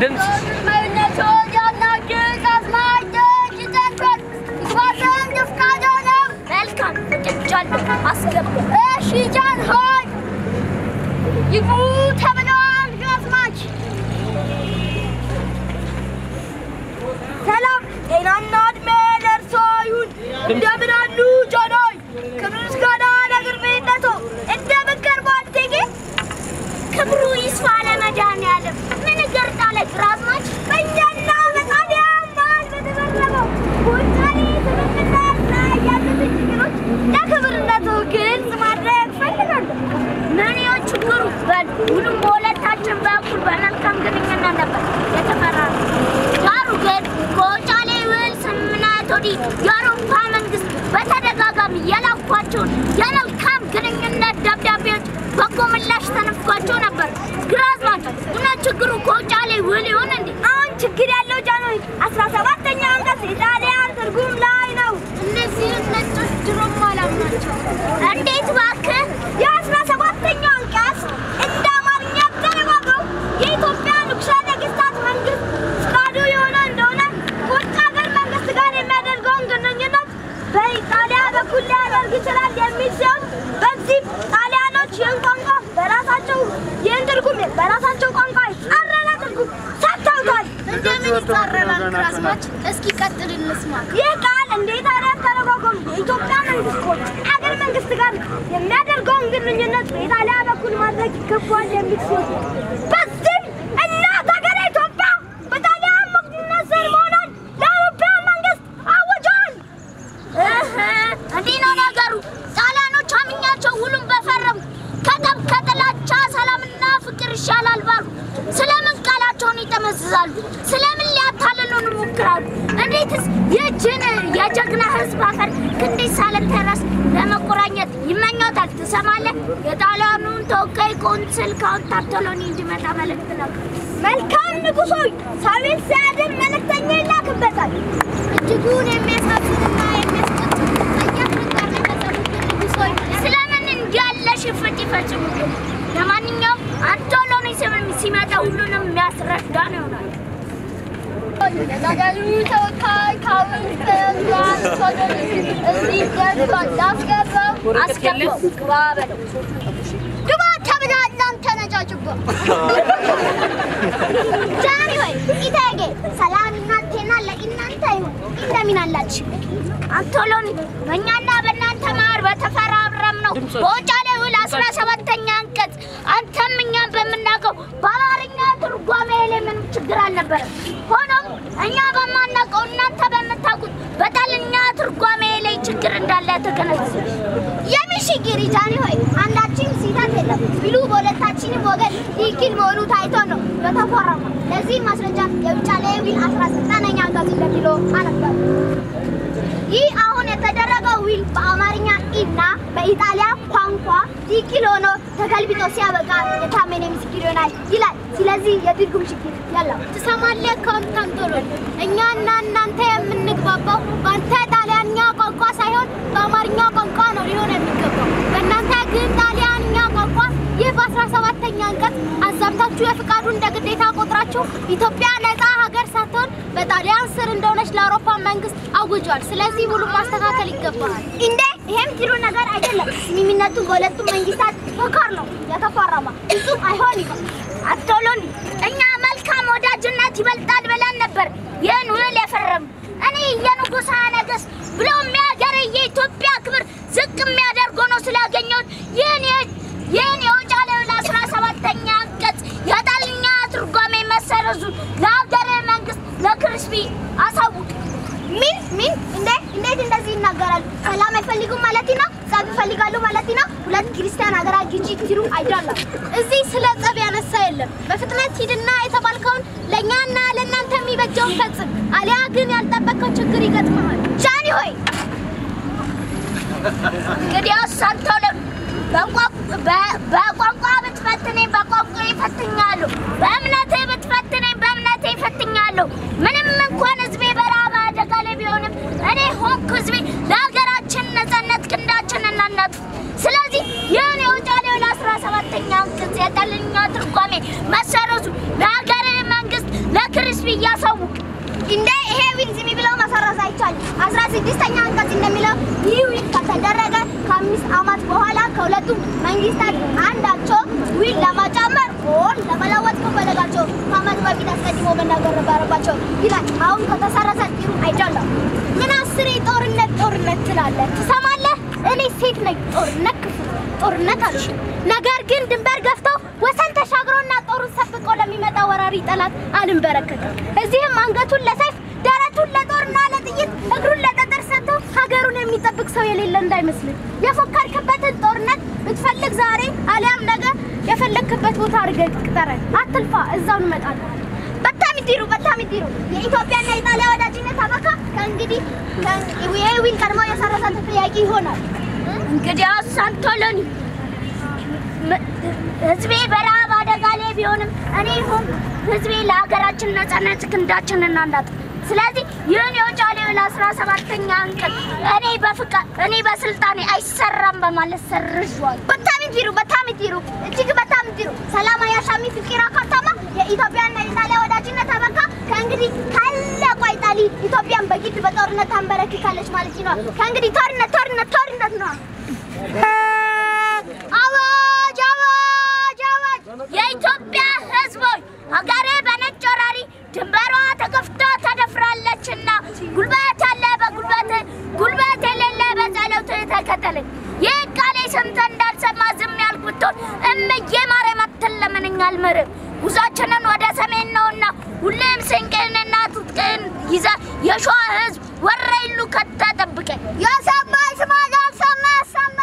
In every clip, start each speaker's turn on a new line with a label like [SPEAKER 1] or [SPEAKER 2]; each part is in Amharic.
[SPEAKER 1] ድምፅ
[SPEAKER 2] ሰላም ጤናና እድሜ ለእርሶ ይሁን። እንደምን አሉ ጃኖይ? ክብር ምስጋና ለግርማዊነቶ። እንደምን ከርሟል እቴጌ? ክብሩ ይስፋ ለመድኃኒዓለም። ምን ይገርጣል ግራዝማች? በእኛና በጣሊያን መሀል በተፈረመው ውጫሌ ስምምነት ላይ ያሉትን ችግሮች ለክብርነቶ ግልጽ ማድረግ እፈልጋለሁ። ምን ይሆን ችግሩ? በል ሁሉም በሁለታችን በኩል በመልካም ግንኙነት ነበር የተፈራረመው። ዳሩ ግን ከውጫሌ ውል ስምምነት ወዲህ የአውሮፓ መንግስት በተደጋጋሚ የላኳቸውን የመልካም ግንኙነት ደብዳቤዎች በጎ ምላሽ ተነፍጓቸው ነበር። ግራዝማች እውነት ችግሩ ከውጫሌ ውል ይሆን እንዴ? አሁን ችግር ያለው ጃንሆይ አስራ ሰባተኛ አንቀጽ የጣሊያን ትርጉም ላይ ነው። እነዚህ ነጮች ድሮም አላምናቸው። እንዴት እባክህ? የአስራ ሰባተኛው አንቀጽ እንደ አማርኛ ተረጓገው የኢትዮጵያ ንጉሠ ነገሥታት መንግስት ፍቃዱ የሆነ እንደሆነ ከውጭ ሀገር መንግስት ጋር የሚያደርገውን ግንኙነት በኢጣሊያ በኩል ሊያደርግ ይችላል የሚል ሲሆን በዚህም ጣሊያኖች ይህን ቋንቋ በራሳቸው ይህን ትርጉም በራሳቸው ቋንቋ የተጻረረ ትርጉም ሰጥተውታል። እንደምን ይጻረራል ግራዝማች? እስኪ ቀጥል እንስማ። ይህ ቃል እንደ ኢጣሊያን ተረጓጎም የኢትዮጵያ መንግስት ከውጭ ሀገር መንግስት ጋር የሚያደርገውን ግንኙነት በኢጣሊያ በኩል ማድረግ ይገባዋል የሚል ሲሆን በዚህም እናት ሀገር ኢትዮጵያ በጣሊያን ሙክትነት ስር መሆኗን ለአውሮፓ መንግስት አውጇል። እንዲህ ነው ነገሩ። ጣሊያኖች አምኛቸው ሁሉም በፈረሙ ከጠብ ከጥላቻ ሰላምና ፍቅር ይሻላል ባሉ ስለምን ቃላቸውን ይጠመዝዛሉ? ስለምን ሊያታልሉን ይሞክራሉ? እንዴትስ ይህችን የጀግና ህዝብ አፈር ክንዴት ሳልንተረስ ለመቆራኘት ይመኛታል? ትሰማለህ? የጣሊያኑን ተወካይ ቆንስል ካውንት ታርቶሎኒ እንዲመጣ መልእክት ነው። መልካም ንጉሥ ሆይ፣ ሳቤል ሲያድር መልእክተኛ ይላክበታል። እጅጉን የሚያሳዝንና የሚያስቆጭ ስለምን እንዲህ ያለ ሽፍት ይፈጽሙብን? ለማንኛውም አንቶሎኒ ስምም ሲመጣ ሁሉንም የሚያስረዳ ነው ይሆናል።
[SPEAKER 3] ነገሩ ተወካይ ካውንስል አንቶሎኒ እዚህ ደርሷል። ላስገባው
[SPEAKER 2] አስገባው ግባ በለው።
[SPEAKER 3] ግባ ተብላ እናንተ ነጫጭባ ዛሬ ወይ ኢቴጌ ሰላም እናንተና ለእናንተ ይሁን። እንደምን አላችሁ?
[SPEAKER 2] አንቶሎኒ በእኛና በእናንተ መሀል በተፈራረም ነው በውጫሌ ውል አስራ ሰባተኛ አንቀጽ አንተም እኛም በምናውቀው በአማርኛ ትርጓሜ ላይ ምንም ችግር አልነበረም። ሆኖም እኛ በማናውቀው እናንተ በምታውቁት በጣልኛ ትርጓሜ ላይ ችግር እንዳለ ተገነዘብ።
[SPEAKER 3] የሚሽግር ጃኒ ሆይ አንዳችን ስህተት የለም ቢሉ በሁለታችንም ወገን ትክክል መሆኑ ታይቶ ነው የተፈረመው። ለዚህ ማስረጃ የውጫሌ ውል አስራ ዘጠነኛ አንቀጽ እንደሚሎ አነባል። ይህ አሁን የተደረገው ውል በአማርኛ እና በኢጣሊያ ቋንቋ ትክክል ሆኖ ተገልብጦ ሲያበቃ የታመነ ምስክር ይሆናል ይላል። ስለዚህ የትርጉም ችግር የለም። ትሰማለህ ካውንት አንቶሎኒ፣ እኛና እናንተ የምንግባባው በአንተ ጣሊያንኛ ቋንቋ ሳይሆን በአማርኛ ቋንቋ ነው ሊሆን የሚገባው። በእናንተ ግን ጣሊያንኛ ቋንቋ ይህ በአስራ ሰባተኛ አንቀጽ አዛብታችሁ የፍቃዱ እንደ ግዴታ ቆጥራችሁ ኢትዮጵያ ነፃ ሀገር ሳትሆን በጣሊያን ስር እንደሆነች ለአውሮፓ መንግስት አውጇል። ስለዚህ ሙሉ ማስተካከል ይገባል። እንዴ ይሄም ጥሩ ነገር አይደለም። ስምምነቱ በሁለቱም መንግስታት መካር ነው የተፈረመ ፍጹም አይሆንም።
[SPEAKER 2] አንቶሎኒ እኛ መልካም ወዳጅነት ይበልጣል ብለን ነበር ይህን ውል የፈረም እኔ የንጉሠ ነገሥት ብሎም የሀገሬ የኢትዮጵያ ክብር ዝቅ የሚያደርግ ሆኖ ስላገኘሁት ይህን የ- ይህን የውጫሌ ውል አስራ ሰባተኛ አንቀጽ የጣልኛ ትርጓሜ መሰረዙን ለሀገሬ መንግስት ለክርስፒ አሳውቅ።
[SPEAKER 3] ምን ምን እንዴ እንዴት እንደዚህ ይናገራሉ? ሰላም አይፈልጉም ማለት ነው? ጸብ ይፈልጋሉ ማለት ነው? ሁለት ክርስቲያን ሀገራት ግጭ ትሩ አይደለም። እዚህ ስለ ጸብ ያነሳ የለም። በፍጥነት ሂድና የተባልከውን ለእኛና ለእናንተ የሚበጀውን ፈጽም፣ አሊያ ግን ያልጠበቅከው ችግር ይገጥመሃል። ጃኒ ሆይ
[SPEAKER 2] እንግዲያውስ አንቶሎኒ በቋንቋ- በ- በቋንቋ ብትፈትነኝ በቋንቋ ይፈትኛለሁ፣ በእምነቴ ብትፈትነኝ በእምነቴ ይፈትኛለሁ። ምንም እንኳን ህዝቤ በረሃብ አደጋ ላይ ቢሆንም እኔ ሆንኩ ህዝቤ ለሀገራችን ነጻነት ክንዳችን እናናጥፍ። ስለዚህ ይህን የውጫሌ ውል አስራ ሰባተኛ አንቀጽ የጣልኛ ትርጓሜ መሰረዙ ለሀገሬ መንግስት
[SPEAKER 3] ስድስተኛ አንቀጽ እንደሚለው ይህ ዊል ከተደረገ ከአምስት ዓመት በኋላ ከሁለቱም መንግስታት አንዳቸው ዊል ለመጨመር ኦር ለመለወጥ ከፈለጋቸው ከዓመት በፊት አስቀድሞ መናገር ነበረባቸው ይላል። አሁን ከተሰረዘ ጥሩ አይደለም። ምን አስሬ ጦርነት ጦርነት ትላለህ? ትሰማለህ? እኔ ሴት ነኝ። ጦርነት ክፉ ጦርነት አልሽ። ነገር ግን ድንበር ገፍቶ ወሰን ተሻግሮና ጦሩን ሰብቆ ለሚመጣ ወራሪ ጠላት አልንበረከትም። እዚህም አንገቱን ለሰይፍ ደረቱን ለጦርና ለጥይት እግሩን ለጠጠር ሰጥቶ ሀገሩን የሚጠብቅ ሰው የሌለ እንዳይመስልህ። የፎከርክበትን ጦርነት ብትፈልግ ዛሬ አሊያም ነገ የፈለግክበት ቦታ አድርገህ ቅጠረን። አትልፋ፣ እዛው እንመጣለን። በጣም ይዲሩ በጣም ይዲሩ። የኢትዮጵያና የጣሊያ ወዳጅነት አበቃ። ከእንግዲህ ይህ ዊል ቀድሞ የሰረዘ ጥያቄ ይሆናል።
[SPEAKER 2] እንግዲህ ሳንቶሎኒ ህዝቤ በረሃብ አደጋ ላይ ቢሆንም እኔ ይሁን ህዝቤ ለሀገራችን ነጻነት ክንዳችንን እናንዳጥ። ስለዚህ ይህን የውጫሌ ውል አስራ ሰባተኛ አንቀጽ እኔ በፍቃ እኔ በስልጣኔ አይሰራም በማለት ሰርዟል።
[SPEAKER 3] በጣም ይዲሩ በጣም ይዲሩ እጅግ በጣም ይዲሩ። ሰላም አያሻሚ ፍቂራ ካታማ የኢትዮጵያና የጣሊያ ወዳጅነት አበቃ። ከእንግዲህ ታላቋ ኢጣሊ ኢትዮጵያን በግድ በጦርነት ታንበረክካለች ማለት ነው። ከእንግዲህ ጦርነት ጦርነት ጦርነት ነው። አዋጅ አዋጅ አዋጅ!
[SPEAKER 2] የኢትዮጵያ ህዝቦች ሀገሬ በነጭ ወራሪ ድንበሯ ተከፍቶ ተደፍራለችና ጉልበት ያለ በጉልበት ጉልበት የሌለ በጸሎት ተከተለኝ። ይህ ቃሌ ሰምተህ እንዳልሰማ ዝም ያልክ ብትሆን እምዬ ማርያም አትለመነኝ አልምርም። ጉዟችንን ወደ ሰሜን ነውና ሁሌም ስንቅህንና ትጥቅህን ይዘህ የሸዋ ህዝብ ወረኢሉ ከተህ ጠብቀኝ።
[SPEAKER 3] የሰማ ይስማ፣ ያልሰማ ያሰማ።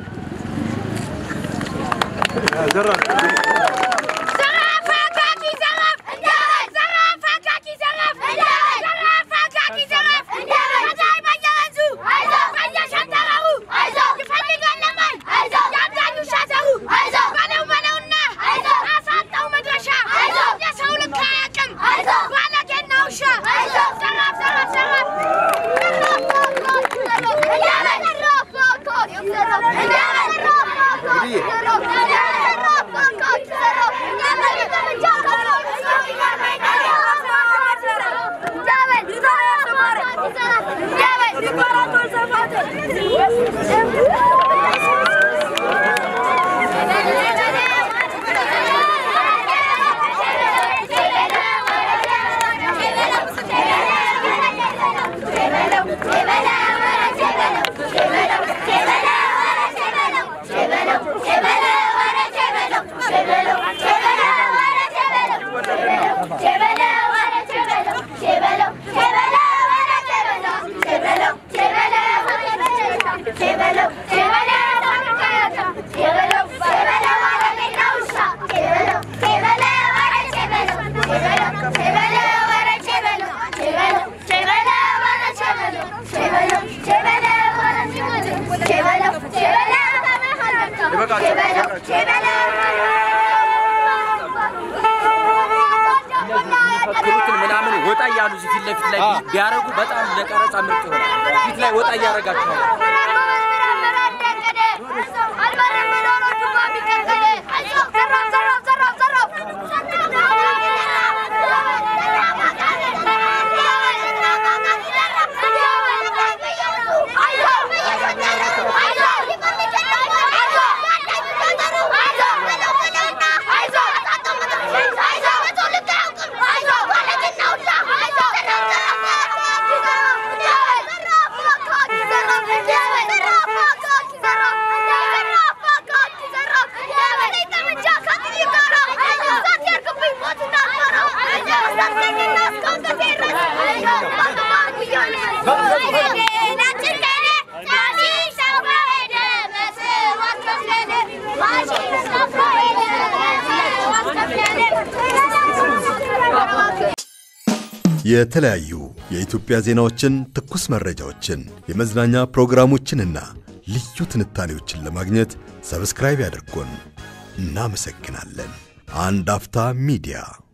[SPEAKER 2] ዘራፍ አካኪ ዘራፍ ዘራፍ አካኪ ዘራፍ ዘራፍ አካኪ ዘራፍ ገዳይ በየወንዙ በየሸንተረሩ ይፈልጋል ለማኝ ያብዳሉ ሻተሩ በለው በለውና አሳጣው መድረሻ የሰው ልክ አያውቅም ባለጌና ውሻ ዘራፍ ዘራፍ ዘራፍ
[SPEAKER 1] የሚፈክሩትን ምናምን ወጣ እያሉ እዚህ ፊት ለፊት ላይ ቢያደርጉ በጣም ለቀረጻ ምርጥ ይሆናል። ፊት ላይ ወጣ እያደረጋችኋል።
[SPEAKER 4] የተለያዩ የኢትዮጵያ ዜናዎችን፣ ትኩስ መረጃዎችን፣ የመዝናኛ ፕሮግራሞችንና ልዩ ትንታኔዎችን ለማግኘት ሰብስክራይብ ያድርጉን። እናመሰግናለን። አንድ አፍታ ሚዲያ